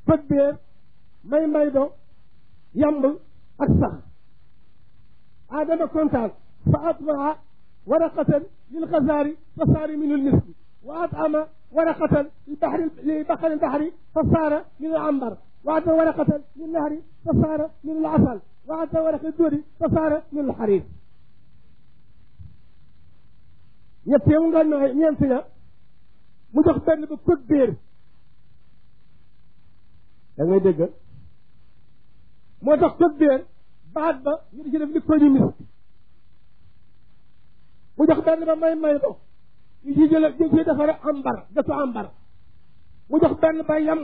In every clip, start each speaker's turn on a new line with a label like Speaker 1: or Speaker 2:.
Speaker 1: fët beer may may do yamb ak sax aadama kontaan fa atbaa waraqatan lil xasaari fa saari min al miski wa atama waraqatan li baxri li baxari baxri fa saara min al ambar wa atama waraqatan lil nahri fa saara min al asal wa atama waraqat dóori fa saara min al xarir ñett mu nga nooy ñeent ya mu jox benn ba kët béer da ngay dégg moo tax kët béer baat ba ñu di ci def li ko ñu misk mu jox benn ba may may do ñu ci jële ñu ciy defare ambar gëtu ambar mu jox benn ba yamb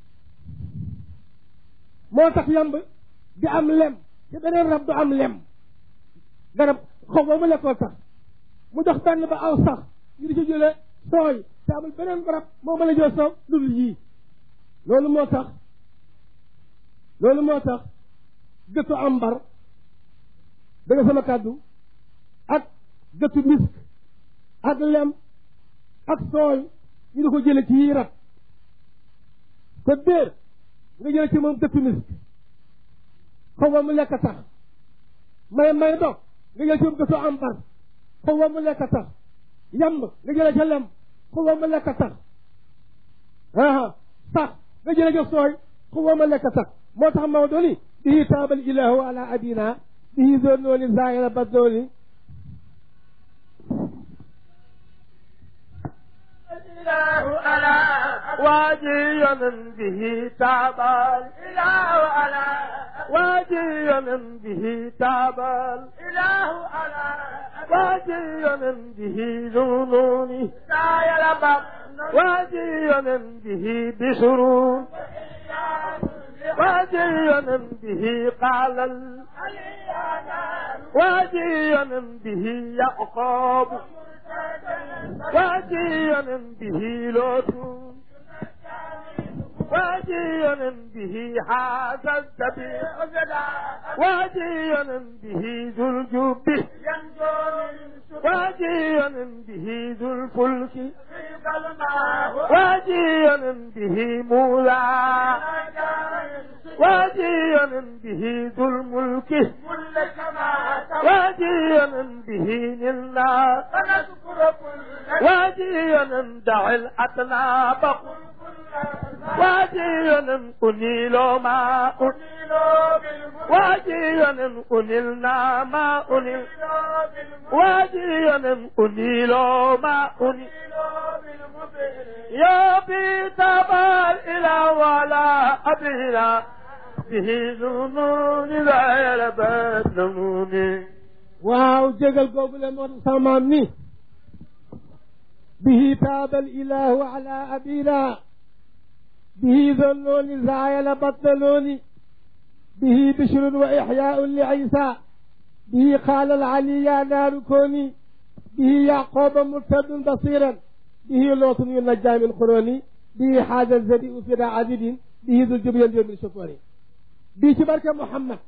Speaker 1: moo tax yamb di am lem te beneen rab du am lem garab xaw ba mu lekkoo tax mu jox benn ba aw sax ñu di ci jële sooy te amul beneen rab moo mën a jël soow lu dul yii loolu moo tax loolu moo tax gëtu ambar da nga sama kàddu ak gëtu misk ak lem ak sooy ñu di ko jële ci yii rab ko déer nga jële ci moom gëtu misk xaw ma mu lekk tax may may dog nga jële ci moom gëtu ambar xaw ma mu lekk tax yamb nga jële ca lem xaw ma mu lekk tax aa sax nga jële ca sooy xaw ma mu lekk tax moo tax Maodo ni bihi taabal ilahu ala abina bihi zone nooni zaahira ba dooni
Speaker 2: الإله على واجيا به تاب الإله على واجيا به تاب الإله على واجيا به ذنوني لا يلبق واجيا به بسرور واجيا به قال ال... واجيا به يعقوب واجيا به لوط واجيا به هذا الذبيح واجيا به ذو الجب واجيا به ذو الفلك واجيا به موسى واجيا به ذو الملك واجيا به نلنا واجيا دع الأطناب واجيا أنيل ما أنيل واجيا أنيلنا ما أنيل واجيا أنيل ما أنيل يا بيت إلى ولا أبينا به نون لا يلبس نوني
Speaker 1: waaw jégal googu le moo tax sama maam ni bihi taaba alilahu ala abina bihi zonnoni zayala battaloni bihi bishrun wa ixyaun li isa bihi qaala alali ya naaru kooni bihi yaquba murtadun basiran bihi lootun yunajja min quroni bihi xaaja zadiu fida abidin bihi dul jubyan min shukuri bii ci barke Muhammad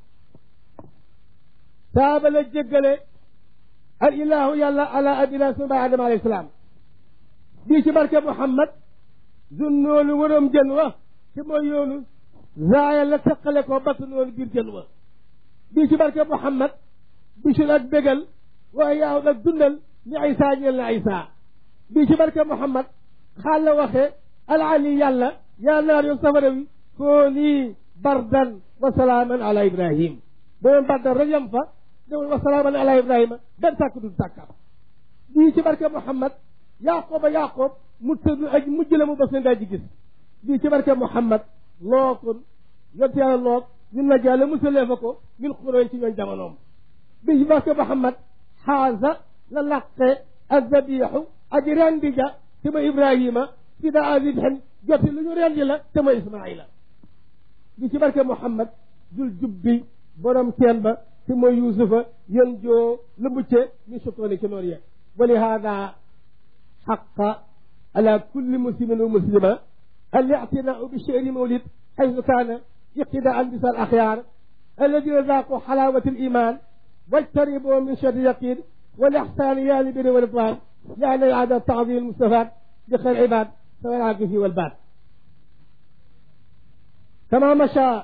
Speaker 1: taaba la jéggale al ilahu yàlla ala abina sunu baay adama alayhi salaam bii ci barke Muhammad zunnoonu waroom jën wa ci mooy yoonu zaaya la teqale ko batt noonu biir jën wa bii ci barke Muhammad bisul ak bégal waaye yaaw nag dundal ni Isa ñeel na Isa bii ci barke Muhammad xaal la waxee al ali yàlla yaa naar yow safara wi koo nii bardan wa salaaman ala ibrahim boobu bardan rek yam fa dewul wa salaaman ala ibrahima benn tàkk du tàkka bii ci barke Muhammad yaqooba yaqoob mu tëdd ak mujj la mu bas leen daa ji gis bii ci barke Muhammad lookun yonte yàlla loog ñun na jàlle musalee fa ko min xuróoy ci ñooñ jamonoom bii ci barke Muhammad xaasa la laqe azabixu aji rendi ja te ma ibrahima fi da azibhen joti lu ñu rendi la te ma ismaila bi ci barke Muhammad dul jubbi borom teen ba te mooy Yuusufa yén joo la mucce min sukkooni ci noonu yee wa li hada xaqa ala kulli muslimin wa muslima الاعتناء بشعر مولد حيث كان اقتداء بس الأخيار الذين ذاقوا حلاوة الإيمان واجتنبوا من شر اليقين والإحسان يا لبر والرضوان يعني عادة تعظيم المستفاد بخير العباد سواء العاقف والباد كما مشى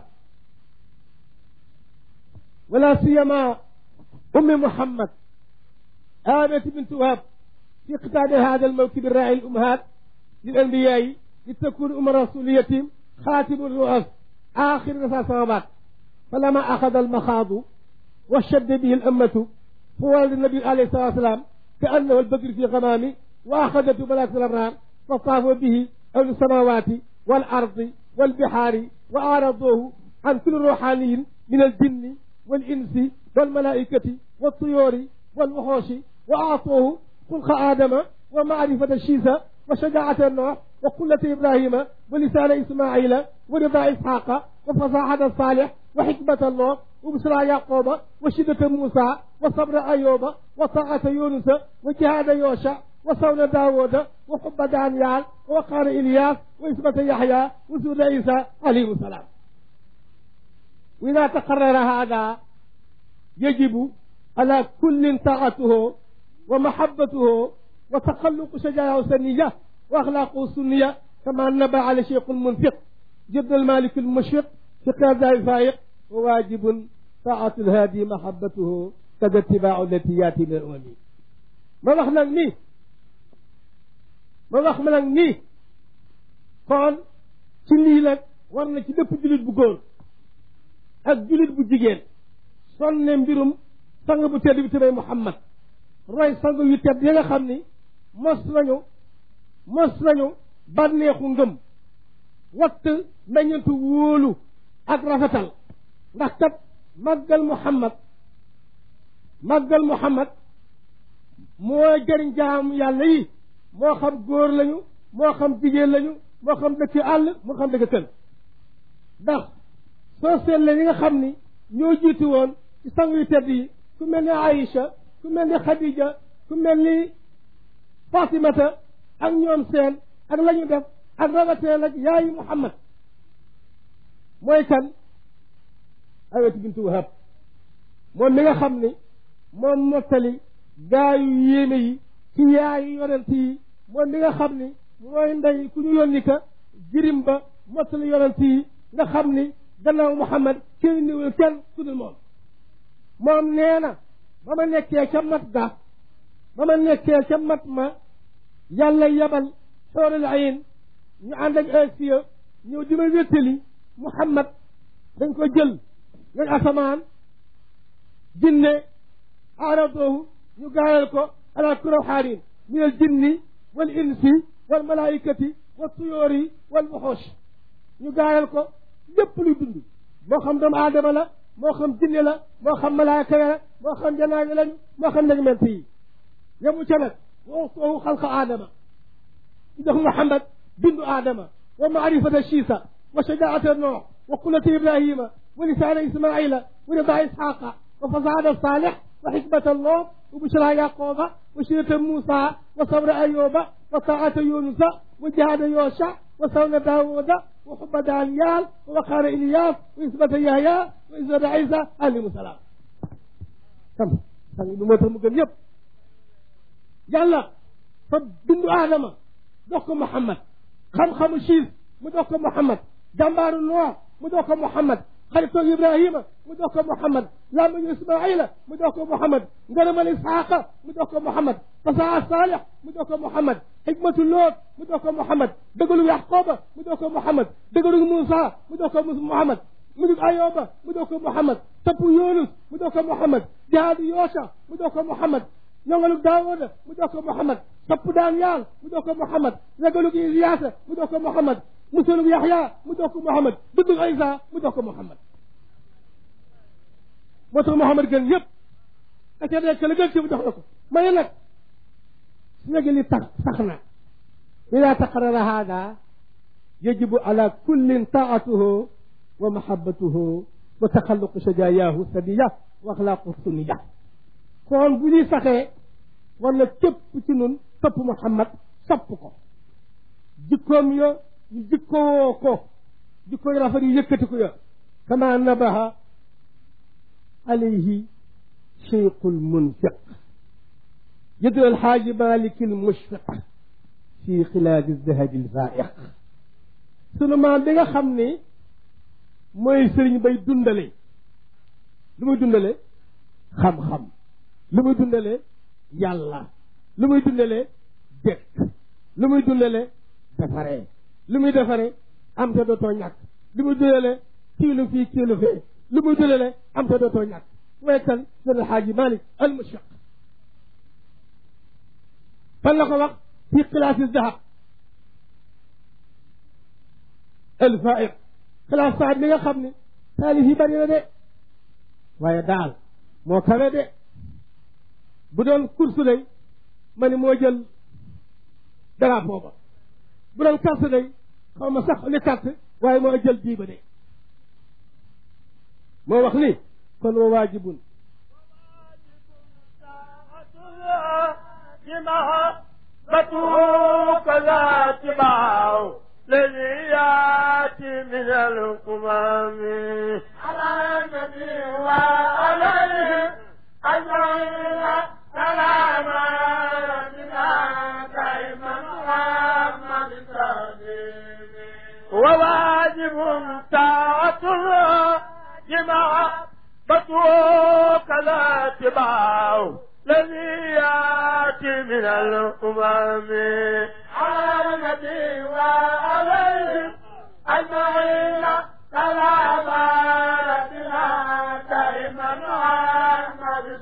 Speaker 1: ولا سيما أم محمد آمنة بنت وهب في قتال هذا الموكب الراعي الأمهات للأنبياء لتكون أم رسولية خاتم الرؤس آخر رسالة السماوات فلما أخذ المخاض وشد به الأمة فوالد النبي عليه الصلاة والسلام كأنه البدر في غمام وأخذته ملائكة الأبرار فطافوا به أهل السماوات والأرض والبحار وأعرضوه عن كل روحاني من الجن والإنس والملائكة والطيور والوحوش وأعطوه خلق آدم ومعرفة الشيسة وشجاعة النوح وقلة إبراهيم ولسان إسماعيل ورضا إسحاق وفصاحة الصالح وحكمة الله وبشرى يعقوب وشدة موسى وصبر أيوب وطاعة يونس وجهاد يوشع وصون داود وحب دانيال وقال إلياس وإثبة يحيى وسود عيسى عليه السلام وإذا تقرر هذا يجب على كل طاعته ومحبته وتخلق شجاعة سنية وأخلاقه سنية كما نبى على شيخ المنفق جد المالك المشفق في قيادة الفائق وواجب طاعة الهادي محبته كذا اتباع التي ياتي من الأمم ما wax nag nii ma wax ma nag nii kon ci lii nag war na ci bépp jullit bu góor ak jullit bu jigéen sonne mbirum sang bu tedd bi tëbay Muhammad roy sang yu tedd yi nga xam ni mos nañu mos nañu bànneexu ngëm watt meññantu wóolu ak rafetal ndax kat màggal Muhammad màggal Muhammad moo jëriñ jaam yàlla yi moo xam góor lañu moo xam jigéen lañu moo xam dëkk àll moo xam dëkk kër ndax soo seetlee ñi nga xam ni ñoo jiitu woon ci sang yu tedd yi ku mel ni Aïcha ku mel ni Khadija ku mel ni Fatimata ak ñoom seen ak la ñu def ak rawateen ak yaayu Muhammad mooy kan Aywatu bintu Wahab moom mi nga xam ni moom mottali gaayu yéene yi ci yaayu yonent yi moom mi nga xam ni mooy ndey ku ñu yónni ka jirim ba mottali yonent yi nga xam ni gannaaw Muhammad kenn niwul kenn ku dul moom moom nee na ba ma nekkee ca mat ga ba ma nekkee ca mat ma yàlla yabal xoolal ayin ñu ànd ak asiya ñëw di ma wéttali Muhammad dañ ko jël ñooñ asamaan jinne aradoohu ñu gaayal ko ala kuraw xaarin min al jinni wal insi wal malaikati wal tuyóori wal wuxoosh ñu gaayal ko lépp luy dund moo xam doomu aadama la moo xam jinne la moo xam malaaka la moo xam janaabi lañu moo xam nag ment yi yemu ca nag wa uxtoohu xalqa aadama ñu def Muhammad bindu aadama wa maarifata shiisa wa shajaata noox wa qulata ibrahima wa lisaana ismaila wa rida isxaqa wa fasaada saalix wa xikmata allah wa bushra yaquba wa shirata muusa wa sabra ayuba wa taata yunusa wa jihaada yoosha wa sawna daawuda wa xubba daaniyal wa waqaara iliyas wa isbata yahya wa isbata isa alayhim salaam xam sang bi moo tax mu gën yëpp yàlla fa bindu aadama dox ko Muhammad xam-xamu siis mu dox ko Muhammad jàmbaaru Noox mu dox ko Muhammad xaritoo Ibrahima mu dox ko Muhammad làmmiñu Ismaila mu dox ko Muhammad ngërëmal Isxaaqa mu dox ko Muhammad fasaa Saalix mu dox ko Muhammad xikmatu Loot mu dox ko Muhammad dëggalu Yaqooba mu dox ko Muhammad dëggalu Muusa mu dox ko Muhammad mujug Ayoba mu dox ko Muhammad tapp Yunus mu dox ko Muhammad jihaadu Yoosha mu dox ko Muhammad ñongalug Daawuda mu dox ko Muhammad tapp Daaniyal mu dox ko Muhammad ragalug Iliyaasa mu dox ko Muhammad musalug Yaxya mu dox ko Muhammad duddug Isa mu dox ko Muhammad moo tax Muhammad gën yëpp ka ca nekk la gën ci mu dox la ko ma ne nag su nekkee li tax sax na ida taqarara hada yajibu ala kullin taatuhu wa mahabbatuhu wa taxalluqu shajaayahu sadiya wa axlaaqu sunniya kon bu ñuy saxee war na képp ci nun topp Muhammad sopp ko jikkoom ya ñu jikkowoo ko jikko yu rafet yu yëkkati ko ya kama nabaha alayhi cheikhul munfiq yëddu alxaaji malik almushfiq fi xilaadi zahabi alfaiq sunu maam bi nga xam ni mooy sëriñ bay dundale lu muy dundale xam-xam lu muy dundale yàlla lu muy dundale dëkk lu muy dundale defaree lu muy defaree am te dootoo ñàkk lu muy dundale kiilu fii kiilu fee lu muy dundale am te dootoo ñàkk mooy kan seen alxaaji Malik al mushaq fan la ko wax fi xilaasi dahab al faiq xilaas saad mi nga xam ne taalif yi bari na de waaye daal moo kawe de bu doon course lay ma ni moo jël drapeau ba bu doon carte day xaw ma sax li carte waaye moo jël bii ba de moo wax ni kon wa waajibun
Speaker 2: محبته كلا اتباع الذي ياتي من الامم على النبي وعليه اجمعين سلام ربنا دائما محمد وواجب طاعة الله جماعة كلا اتباع الذي ياتي من الامم على النبي وعليهم اجمعين سلام ربنا دائما محمد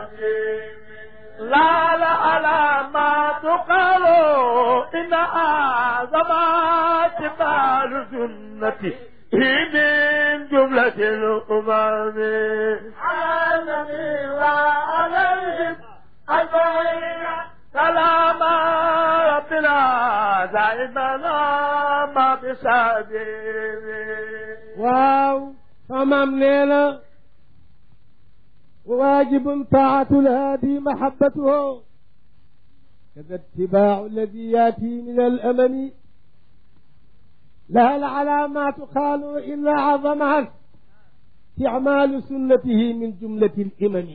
Speaker 2: لا لا على ما تقالوا ان اعظم اتبال سنتي من جملة الأمم على النبي وعليهم أجمعين سلام ربنا دائما ما بسبيل
Speaker 1: waaw samaam nee na waajibun taatu lhaadi mahabbatuhu kada itibaacu alladi yaati min alamami لها العلامات قالوا إن عظمها استعمال سنته من جملة الإمم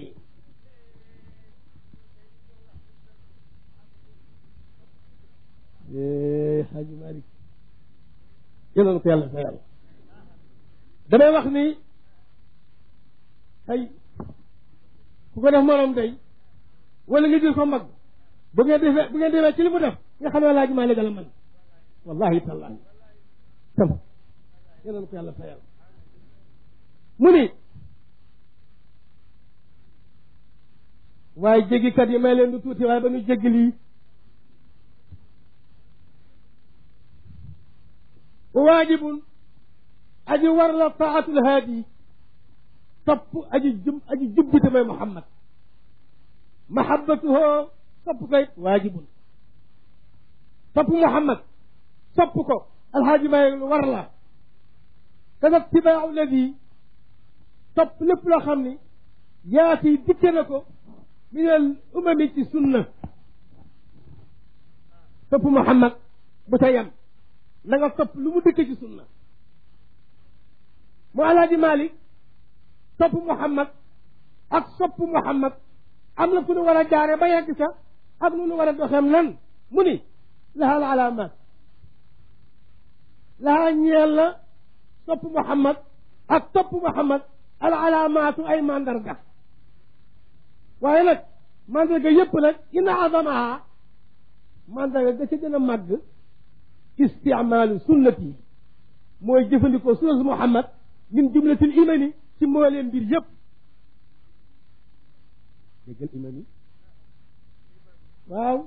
Speaker 1: يا حاج مالك يلا نقول يلا يلا damay wax ni ay ku ko def morom day wala nga jël ko mag bu ngeen defee bu ngeen demee ci li mu def nga xam ne laaj maa léegi la man wallahi tallahi tam yàlla na ko yàlla fayal mu ni waaye jéggikat yi may leen du tuuti waaye ba ñu jéggi lii waajibun aji war la taatul haadi topp aji jub aji jubbite may muhammad mahabbatuhu topp koy waajibun topp muhammad topp ko alxaaji may lu war la kada tibaacu ladi topp lépp loo xam ni yaati dikke na ko min al umami ci sunna topp muhammad bu ta yem na nga topp lu mu dikke ci sunna mu alaaji malik topp muhammad ak sopp muhammad am na fu nu war a jaare ba yegg sa ak nu nu war a doxeem nan mu ni laha al alamat laha ñeel la sopp muhammad ak topp muhammad al alaamaatu ay mandarga waaye nag mandarga yépp nag ina azamaha mandarga ga ca gën a màgg isticmaalu sunnati mooy jëfandikoo sunnatu muhammad min jumlatil imani ci mbooleem mbir yépp déggal imani waaw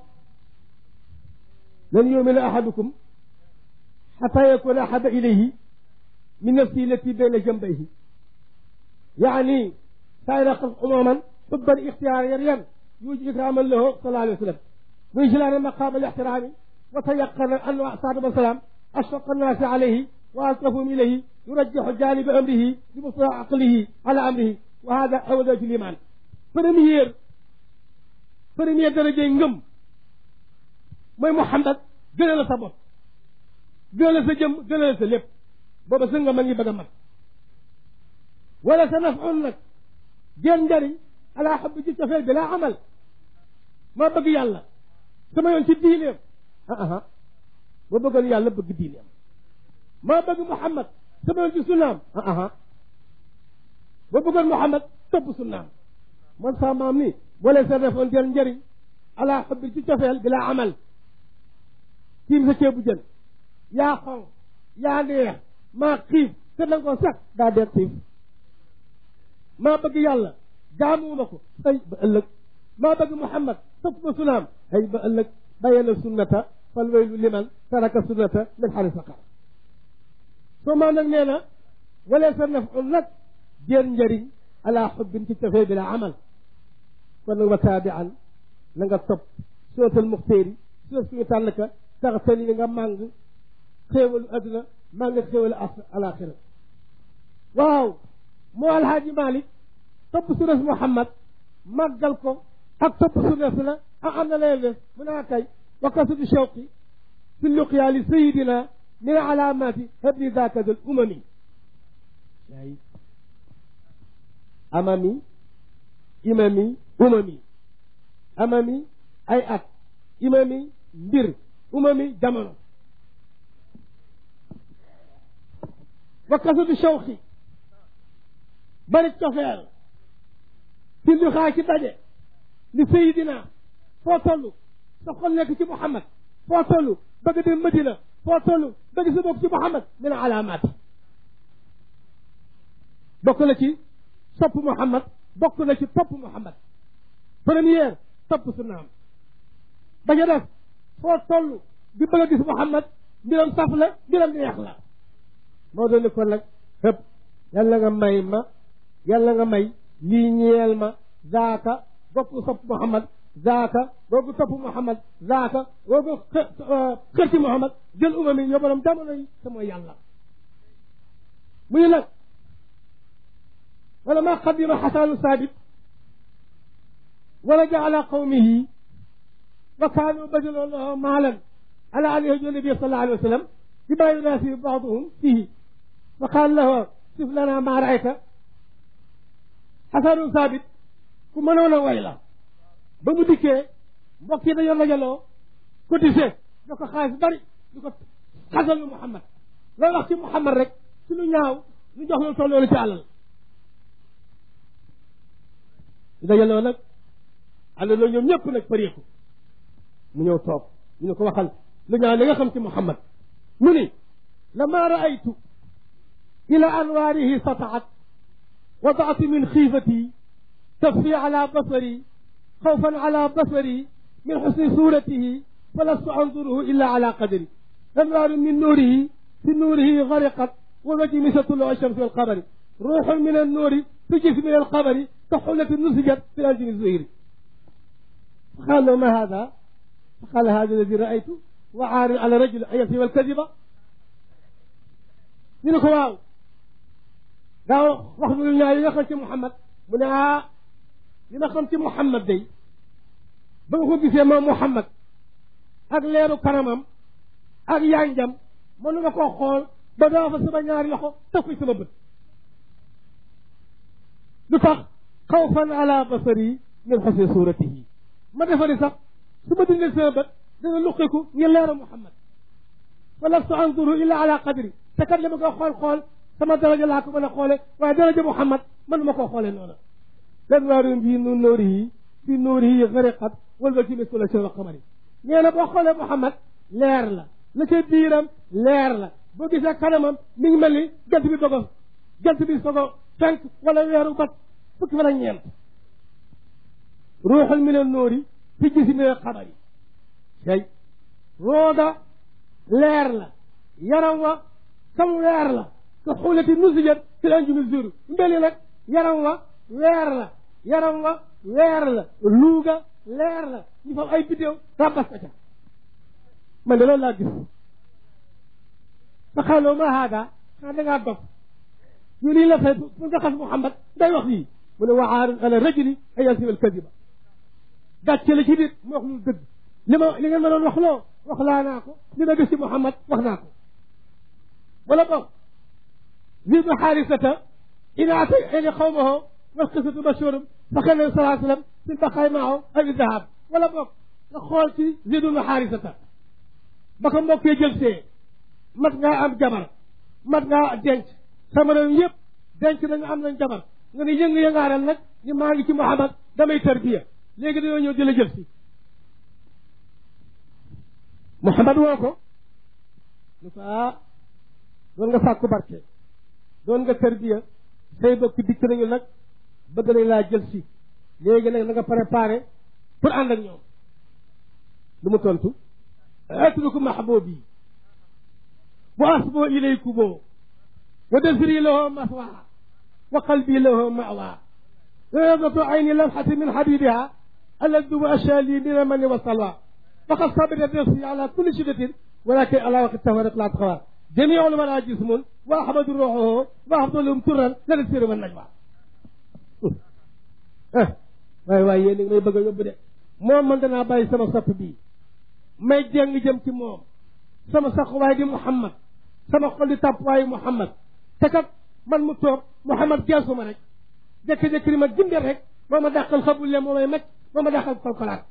Speaker 1: lan yumina ahadukum xata yakuna ahaba ilayhi min nafsi lati bayna jambayhi yaani saayira umuman xubban ixtiyaariyan yuji ikraman lahu sallallahu alayhi wa sallam ويجلان مقام الاحترام وتيقن أن صاحب السلام أشفق الناس عليه وألطفهم إليه يرجح جانب أمره بمصطلح عقله على أمره وهذا أول درجة الإيمان première première درجة ngëm mooy Muhammad gënal la sa bopp gënal la sa jëm gënal la sa lépp booba sa nga ma ngi bëgg a mat wala sa nafun nag jën njariñ ala xab ji cofeel bi laa amal ma bëgg yàlla sama yoon ci diineem ah ah ma bëggoon yàlla bëgg diineem ma bëgg Muhammad sama yoon ci sunnaam ah ah ba bëggoon Muhammad topp sunnaam man saa maam ni boo leen sa defoon jël njëriñ ala xubbi ci cofeel bi laa amal tiim sa ceebu jën yaa xonq yaa neex maa xiif te nanga ko sax daa dee xiif maa bëgg yàlla jaamuwuma ko ay ba ëllëg maa bëgg Muhammad topp ma sunaam ay ba ëllëg bàyyee na sunnata fal waylu liman taraka sunnata min xari saqar soo maa nag nee na walee sa naf un nag jéer njëriñ ala xubbin ci cofee bi la amal kon nag wa taabian na nga topp sootal muxtéeri soos suñu tànn ka tax tani nga màng xéewalu adduna màng xéewalu alaxira waaw moo alhaaji Malick topp sunna si Muhammad màggal ko ak topp sunna si la ah am na leen def mu naa kay wa kasatu shawqi fi luqya li sayidina min alamati habli daka dal umami ay amami imami umami amami ay at imami mbir umami jamono wa kasatu shawqi bari cofeel ci li xaa ci daje li sayidina foo toll sa xol nekk ci Muhammad foo toll bëgg dem Madina foo toll bëgg sa bokk ci Muhammad min alaamaat bokk na ci sopp Muhammad bokk na ci topp Muhammad première topp sunnaam ba ca def foo toll di bëgg a gis Muhammad mbiram saf la mbiram neex la moo doon ni kon nag xëpp yàlla nga may ma yàlla nga may lii ñeel ma zaaka bokk sopp Muhammad zaaka googu topp Muhammad zaaka googu xër ci Muhammad jël umam yi yóbbalam jamono yi te mooy yàlla muy nag wala ma qadima xasaanu saabit wala ja ala qawmihi wa kaanu badaloo lahu maalan ala an yahju nabi sallallahu alayhi wa sallam bima yunaasibu baaduhum fihi fa qaal lahu sif lana ma raayta xasaanu saabit ku mënoon a way la ba mu dikkee mbokk yi dañoo dajaloo cotisé ñoo ko xaalis bari ñu ko xasal lu Muhammad looy wax ci Muhammad rek ci lu ñaaw ñu jox lu tolloolu ci àllal ñu dajaloo nag àndandoo ñoom ñëpp nag pareeku mu ñëw toog ñu ne ko waxal lu ñaaw li nga xam ci Muhammad mu ni lama raaytu ila anwaarihi sataat wadaatu min xiifati تخفي على بصري خوفا على بصري من حسن صورته فلست أنظره إلا على قدري أنوار من نوره في نوره غرقت ووجه مثل طلوع الشمس والقمر روح من النور في جسم من القمر كحلة نسجت في الأنجم الزهير فقال له ما هذا فقال هذا الذي رأيته وعار على رجل أن يكذب الكذبة من واو قال واخذ لنا يخرج محمد من li ma xam ci Muhammad day ba nga ko gisee moom Muhammad ak leeru kanamam ak yanjam mënuma koo xool ba daa fa sama ñaari loxo taf ko sama bët lu tax xawfan ala basari min xusni suratihi ma defari sax su ma dindee sama bët dana luqiku ngir leeru Muhammad fa lastu anzuru illa ala qadri te kat li ma ko xool xool sama daraja laa ko mën a xoole waaye daraja Muhammad mënuma koo xoolee noonu anwaaru bi nu nuurihi fi nuurihi gariqat wal ba ci mis la seen xamari nee na boo xoolee Muhammad leer la la ca biiram leer la boo gisee kanamam mi ngi mel ni jant bi dogo jant bi sogo fenk wala weeru bat fukki fan ak ñeent ruuxul min an nuuri fi gisi min al xamari tey rooga leer la yaram wa sam weer la ka xulati nusijat fi l anjumi zuru mbeli nag yaram wa weer la yaram wa weer la luuga leer la ñu fam ay bidéew rabas ka ca man de loolu laa gis fa xaaloo ma haada xanaa dangaa dof ñu lii la fay pour nga xas Muhammad day wax yii mu ne waxaarun ala rajuli ay yasib al kadiba gàcce la ci nit mu wax lu dëgg li ma li ngeen ma doon wax loo wax laa naa ko li ma gis ci Muhammad wax naa ko wala boog Zayd bin Xaarisata ina atayni qawmahu wal qissatu mashhuurum fa xëy na salaa sallam fi baqaay maahu aw dahab wala boog nga xool ci Zayd bin Xaarisata ba ko mbokkee jël see mat ngaa am jabar mat ngaa denc sama réew yëpp denc nañu am nañ jabar nga ne yëngu-yëngaaral nag ñu maa ngi ci Muhammad damay tarbiya léegi dañoo ñëw di la jël si Muhammad woo ko lu ko ah doon nga sàkku barke doon nga tarbiya say bokk dikk nañu nag bëgg nañ laa jël si léegi nag na nga préparé pour ànd ak ñoom lu mu tontu atruku mahbubi wa asbo ilaykumo wa dasri lahu maswa wa qalbi lahu mawa رياضة عين لمحة من حبيبها الذي وأشالي من المن والصلوى فقد صبرت نفسي على كل شدة ولكن على وقت التفارق لا تخوى جميع الورى جسم وأحمد روحه وأفضل لهم ترا لا تسير من نجوى waay waay yéen may bëgg a yóbbu de moom man danaa bàyyi sama sopp bii may jàng jëm ci moom sama saxuwaay di Muhammad sama xol di tàppuwaayu Muhammad te kat man mu toog Muhammad geesu ma rek jékki-jékki ni ma jëmbee rek moo ma dàqal xabulle moo may macc moo ma dàqal kolkolaat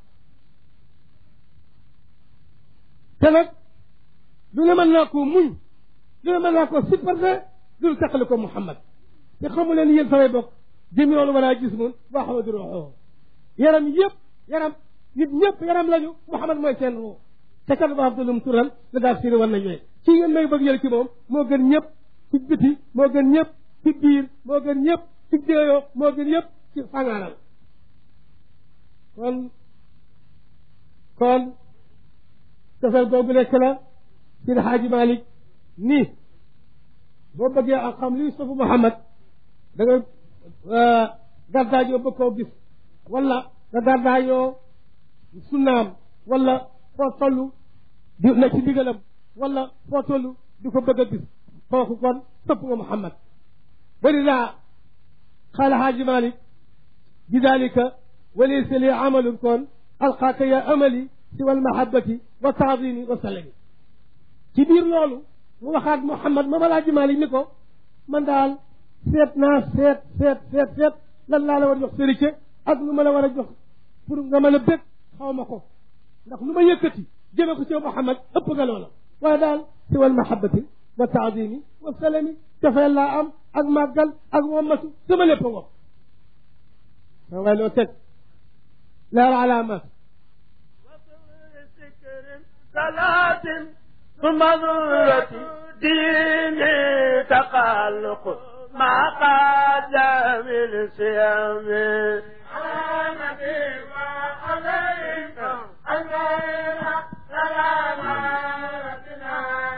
Speaker 1: te nag lu ne mën naa koo muñ lu ne mën naa koo supporter dul taqali ko Muhammad te xamu leen yéen samay bokk jëmi yoonu war a gis mun waa xamadu roxoo yaram yëpp yaram nit ñëpp yaram lañu Muhammad mooy seen roo te kat ba abdulum tural la daal siri war nañu ci ngeen may bëgg yël ci moom moo gën ñëpp ci biti moo gën ñëpp ci biir moo gën ñëpp ci déeyoo moo gën yëpp ci fangaaral kon kon cofeel googu nekk la ci Xaaji Malik nii boo bëggee ak xam luy sofu Muhammad da nga gàddaajoo bëgg koo gis wala nga gàddaayoo sunnaam wala foo toll di na ci ndigalam wala foo toll di ko bëgg a gis kooku kon sopp nga Muhammad bari laa قال حاج مالك بذلك وليس لي عمل كون ألقاك يا أملي سوى المحبة والتعظيم والسلام كبير لولو mu waxaat Muhammad ma balaa ji Malik ni ko man daal seet naa seet seet seet seet lan laa la war a jox sërite ak lu ma la war a jox pour nga mën a bég xaw ma ko ndax lu ma yëkkati jëme ko ci Muhammad ëpp nga loola waaye daal si wal mahabbati wa taadimi wa salami dafay laa am ak màggal ak wommatu sama lépp ngo sa waay loo teg leer alaamat
Speaker 2: صلاة ثم نورة ديني تقلق مع قدم الصيام على نبي وعليك الليل سلام ربنا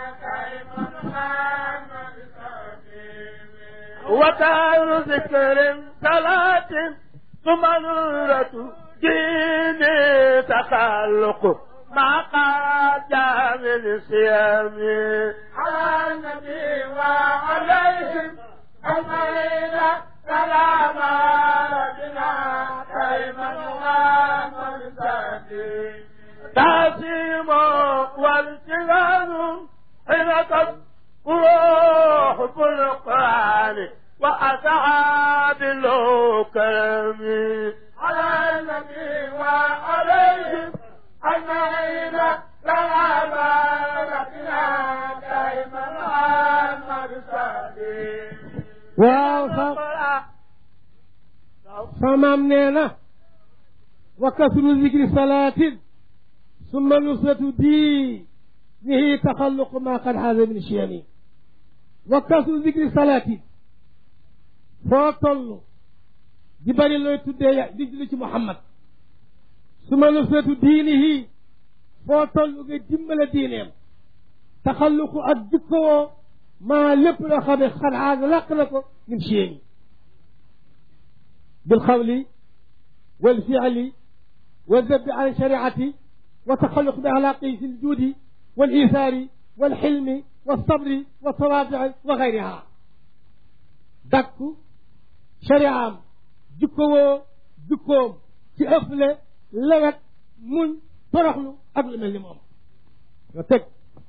Speaker 2: وكان ذكر صلاة ثم نورة ديني تخلق مع قدام الصيام على النبي وعليهم أجمعين سلام ربنا دائما محمد تعظيم والجلال حين روح القرآن وأصحاب الكرم على النبي وعليهم أجمعين سلام ربنا دائما محمد
Speaker 1: waaw sa samaam nee na wa kasru zikri salaatin summa nusratu diinihi taxalluqu ma qad xaasa min chiyami wa kasru zikri salaatin foo toll di bëri looy tuddee di julli ci Muhammad summa nusratu diinihi foo toll nga dimbale diineem taxalluqu ak jikkowoo maa lépp loo xam ne xar aada làq na ko min chiyami bilxawli walfiali والذب عن الشريعة وتخلق بأخلاقه في الجود والإيثار والحلم والصبر والتواضع وغيرها دك شريعة جكو جكوم ci ëfle lewet muñ toroxlu ak lu mel ni moom nga teg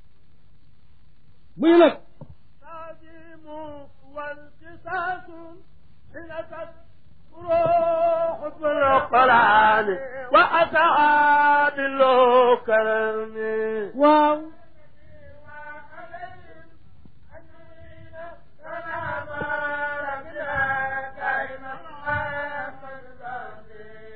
Speaker 1: muy nag
Speaker 2: تعظيم والقصاص حين روح القرآن وأصحاب الكرم
Speaker 1: waaw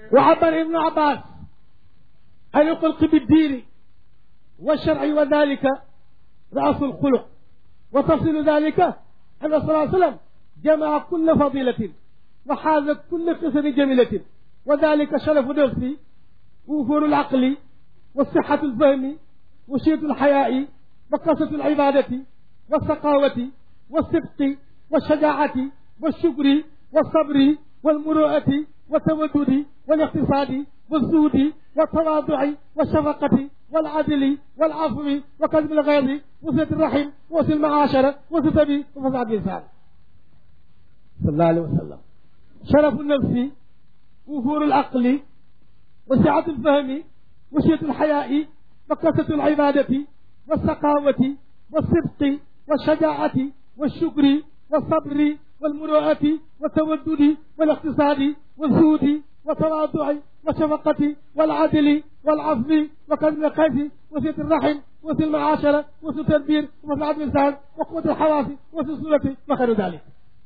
Speaker 1: وعبر ابن عباس عن الخلق بالدين والشرع وذلك رأس الخلق وتفصيل ذلك أن صلى الله عليه وسلم جمع كل فضيلة وحاز كل قصر جميلة وذلك شرف نفسي وفور العقل والصحة الفهم وشيط الحياء وقصة العبادة والسقاوة والصدق والشجاعة والشكر والصبر والمروءة والتودد والاقتصاد والزهد والتواضع والشفقة والعدل والعفو وكذب الغيظ وصلة الرحم وصل المعاشرة وستبي وفساد الإنسان صلى الله عليه وسلم شرف النفس وفور العقل وسعة الفهم وشية الحياء وقصة العبادة والسقاوة والصدق والشجاعة والشكر والصبر والمروءة والتودد والاقتصاد والزهد والتواضع والشفقة والعدل والعفو وكذب القيس وصلة الرحم وصل المعاشرة وصل التدبير ومساعدة الإنسان وقوة الحواس وصل السورة وخير ذلك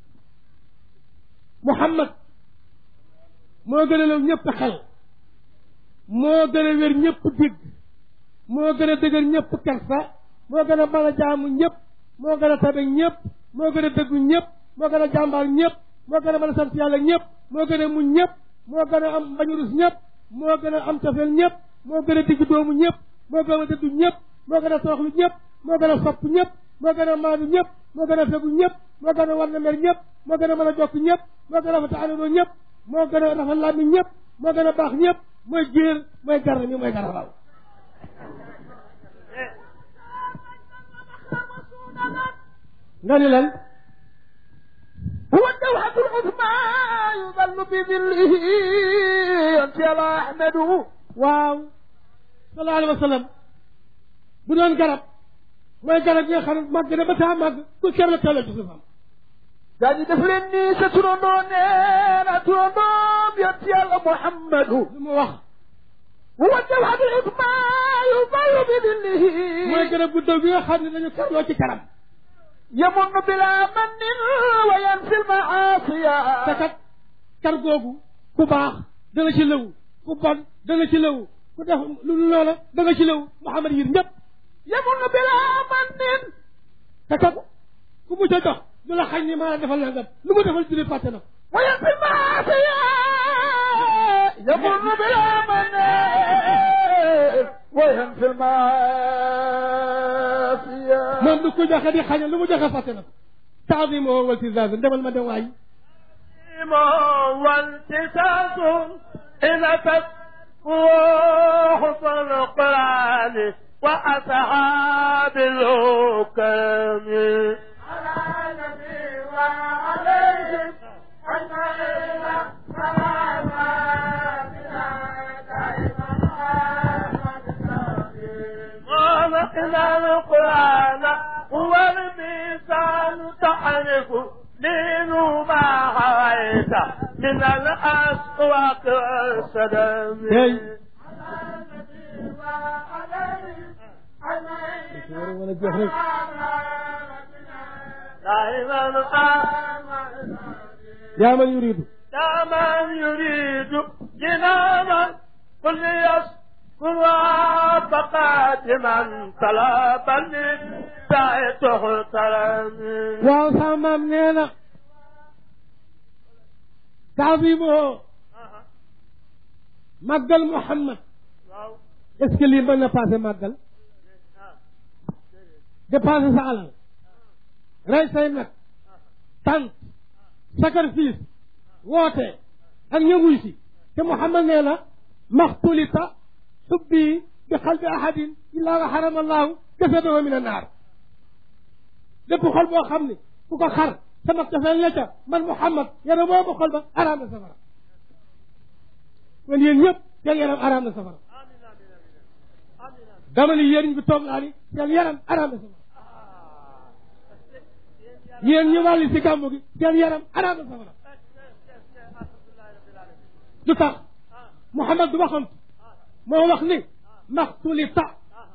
Speaker 1: محمد moo gën a law ñëpp xel moo gën a wér ñëpp digg moo gën a dëgër ñëpp kersa moo gën a mën a jaamu ñëpp moo gën a tabe ñëpp moo gën a dëggu ñëpp moo gën a jàmbaar ñëpp moo gën a mën a sant yàlla ñëpp moo gën a muñ ñëpp moo gën a am bañu rus ñëpp moo gën a am tafel ñëpp moo gën a digg doomu ñëpp moo gën a dëddu ñëpp moo gën a tooxlu ñëpp moo gën a sopp ñëpp moo gën a maanu ñëpp moo gën a fegu ñëpp moo gën a war na mer ñëpp moo gën a mën a jokk ñëpp moo gën a rafet àndandoo ñëpp moo gën a rafet làmmiñ ñëpp moo gën a baax ñëpp mooy jéer mooy garab mi mooy garabal nga ni lan
Speaker 2: هو الدوحة العظمى يظل بظله أنت يا أحمد
Speaker 1: waaw sallallahu alayhi wa sallam bu doon garab mooy garab yi nga xam ne màgg na ba taa màgg ku ker la teel a ci suufam
Speaker 2: daa di def leen nii sa turandoo nee na turandoom yonent yàlla Muhammadu
Speaker 1: lu mu wax
Speaker 2: هو الدوحة العظمى يظل بظله
Speaker 1: mooy garab gu dëw bi nga xam ne dañu kerloo ci karam
Speaker 2: يمن بلا من وينفي المعاصي
Speaker 1: te kat kar googu ku baax dana ci lëw ku bon dana ci lëw ku def lu loola dana ci lëw Muhammad yir ñëpp
Speaker 2: يمن بلا من
Speaker 1: te kat ku mu ca jox du la xañ ni maa la defal nangam lu mu defal julli fàtte na ko
Speaker 2: وينفي المعاصي يمن بلا من وينفي المعاصي
Speaker 1: moom du ko joxe di xañal lu mu joxe fàtte na ko taazim woo wal tizaaz demal ma dem waay
Speaker 2: والتساس إذا تروح القرآن وأصحاب الحكم على النبي وعليهم أجمعين سلام إلى القرآن هو الميزان تعرف دين ما حويت من الأسواق والسلام
Speaker 1: tey wala jeex rek
Speaker 2: دائما
Speaker 1: yaa man yuridu
Speaker 2: دائما يريد جنانا قل يسكن وفقات من طلبني دعيته ترمي
Speaker 1: waaw sama maam nee na taazimoo màggal Muhammad est-ce que lii mën na passé màggal dépenser sa alal rey say nag tant sacrifice woote ak ñëwuy si te Muhammad nee na maxtulita xubbi bi xalbi ahadin illaa wa xarama allahu jasadahu min annaar lépp xol boo xam ne ku ko xar sama cofeel la ca man Muhammad yaram boobu xol ba araam na safara kon yéen ñëpp seen yaram araam na safara dama ni yéen bi toog laa ni seen yaram araam na safara yéen ñu wàlli si gàmmu gi seen yaram araam na safara du tax Muhammad du waxoon moo wax ni maxtulita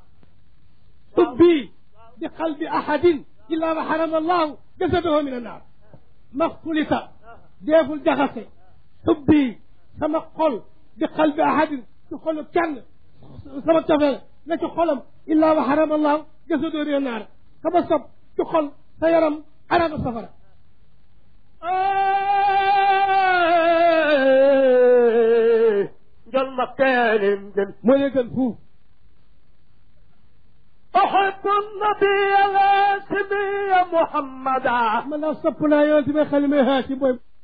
Speaker 1: ubbi bi qalbi ahadin illa wa harama allahu jasadahu min annaar maxtulita deeful jaxase ubbi sama xol bi qalbi ahadin ci xolu kenn sama cofeel la ci xolam illaa wa xarama allahu jasadoo réer naar sama sob ci xol sa yaram arama safara
Speaker 2: njol ma keenim gën
Speaker 1: moo lee gën fuuf
Speaker 2: أحب النبي الهاشمي محمدا
Speaker 1: man daal sopp naa yonente bi xel mi haasi booy